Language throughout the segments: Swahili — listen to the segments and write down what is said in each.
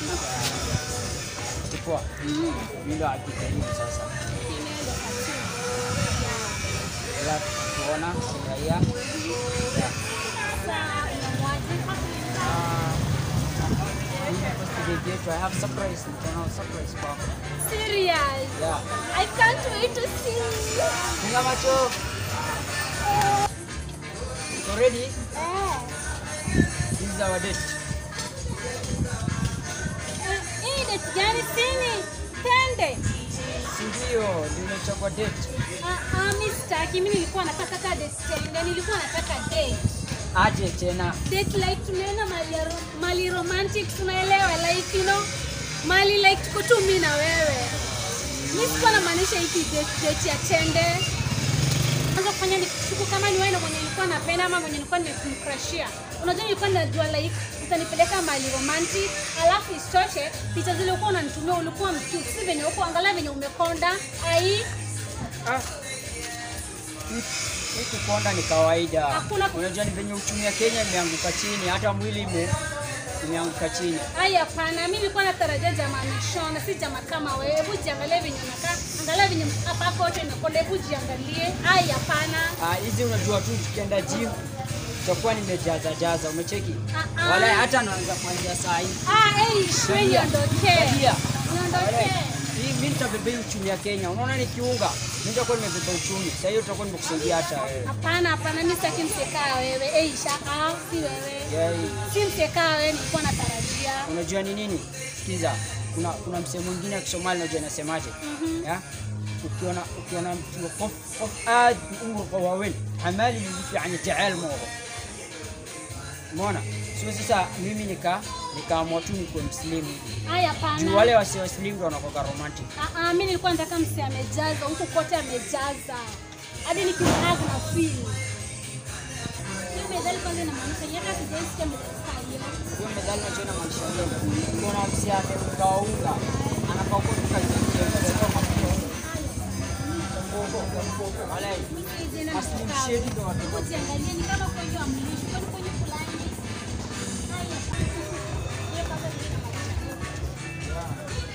Chukua. Mimi ndo akikaribu sasa. Ila tuona raia. Yeah. Today yetu I have surprise. Niko surprise kwako. Serious. Yeah. I can't wait to see you. Funga macho. So ready? Eh. This is our date. Eh, Hii date gani sini? Tende. Si ndio? Nimechagua date. Ah, ah, mi sitaki. Mi nilikuwa nataka ka date tende. Nilikuwa nataka date. Aje tena. Date like tunaenda mali, ya ro- mali romantic tunaelewa like you know mali like tuko tu mi na wewe. Mi sikuwa namaanisha hiki date, date ya tende. Kwanza kufanya ni siku kama ni wewe na mwenye nilikuwa napenda ama mwenye nilikuwa nimemcrushia. Unajua nilikuwa najua like utanipeleka mali romantic, alafu isitoshe picha zile ulikuwa unanitumia ulikuwa mtu si venye uko angalia venye umekonda. Ai, Ah. Hii- Hii kukonda ni kawaida. Hakuna- Unajua ni venye uchumi ya Kenya imeanguka chini, hata mwili ime imeanguka chini. ai hapana, mimi nilikuwa natarajia jamaa nishona, si jamaa kama wewe. Hebu jiangalie venye unakaa, angalia venye hapa kote imekonda, hebu jiangalie. Ai hapana. Ah, hizi unajua tu tukienda gym tutakuwa nimejaza jaza, umecheki? Ah, ah. Wala hata naanza kuanzia saa hii. Ah, ei, shwe niondokee. Tabia. Niondokee. Hii mimi nitabeba hii uchumi ya Kenya. Unaona nikiunga, mimi nitakuwa nimebeba uchumi. Sasa hiyo tutakuwa nimekusaidia hata wewe. Hapana, hapana, mimi sitaki msekaa wewe. Ei, shaka, si wewe. Yeah, Si msekaa wewe, nilikuwa natarajia. unajua ni nini? Sikiza. Kuna kuna msemo mwingine wa Kisomali unajua anasemaje? Ya? Ukiona ukiona mtu qof qof aad umru qawawen amali yufi yani taal mogo. Umeona? Sio sasa mimi nika nikaamua tu nikuwe mslimu. Ai, Juu hapana. wale wasio waslimu ndo wanakuwa romantic. Ah, ah, mimi nilikuwa nataka mse amejaza, huku kote amejaza. Hadi nikimhag na feel. Hiyo methali kwanza inamaanisha yeye hata sijaisikia methali kama hiyo. Hiyo methali unajua inamaanisha nini? Kuna msi ameugawa unga anafaa kutoka wale Muslim shade ndo watu Ukiangalia ni kama kwenye amlishi, kwani kwenye fulani. Haya. Hiyo kwanza ndio inamaanisha.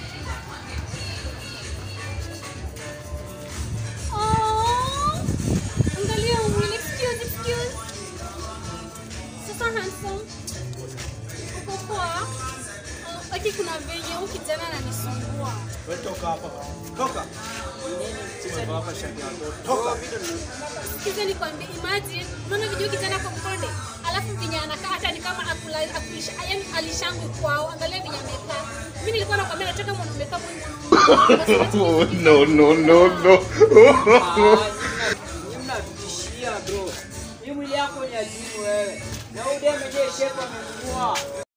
Oh, angalia mwili. Excuse, excuse. Sasa handsome. Uko poa? Oh, Ati kuna venye huyu kijana ananisumbua. Wewe toka hapa. Toka. Umevaa hapa shati yako. Toka. Sikiza nikwambie, imagine unaona video kijana kwa mkonde, alafu venye anakaa hata ni kama akula akulisha, yani alishangwi kwao. Angalia venye amekaa. Mimi nilikuwa nakwambia nataka mwanaume kama huyu Oh, no, no, no, no. mnatutishia bro. Hii mwili yako ni ajibu wewe. Na udeme je shepa amenunua.